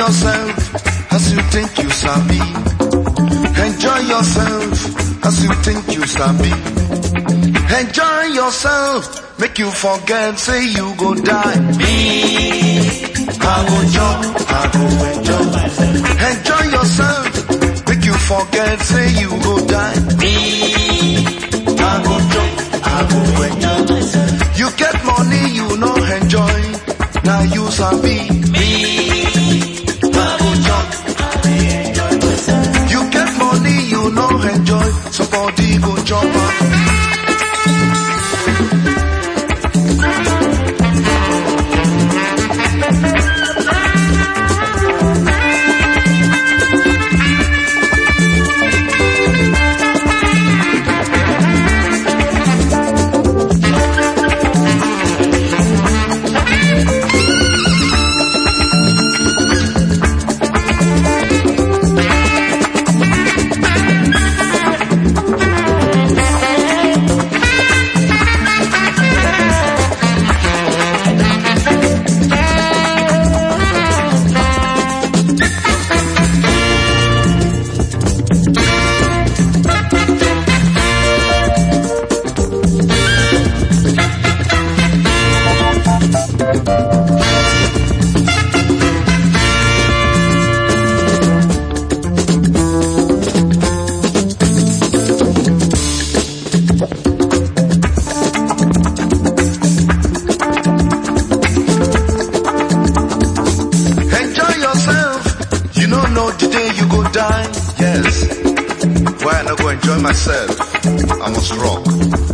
yourself as you think you sabi. Enjoy yourself as you think you sabi. Enjoy yourself, make you forget, say you go die. Me, I go jump, I go enjoy. Enjoy yourself, make you forget, say you go die. Me, I go jump, I go enjoy. You get money, you no enjoy. Now you sabi. Me, I go jump, You get money, you no enjoy. Somebody go jump up. Enjoy yourself. You don't know the day you go die. Yes. Why I not go enjoy myself? I must rock.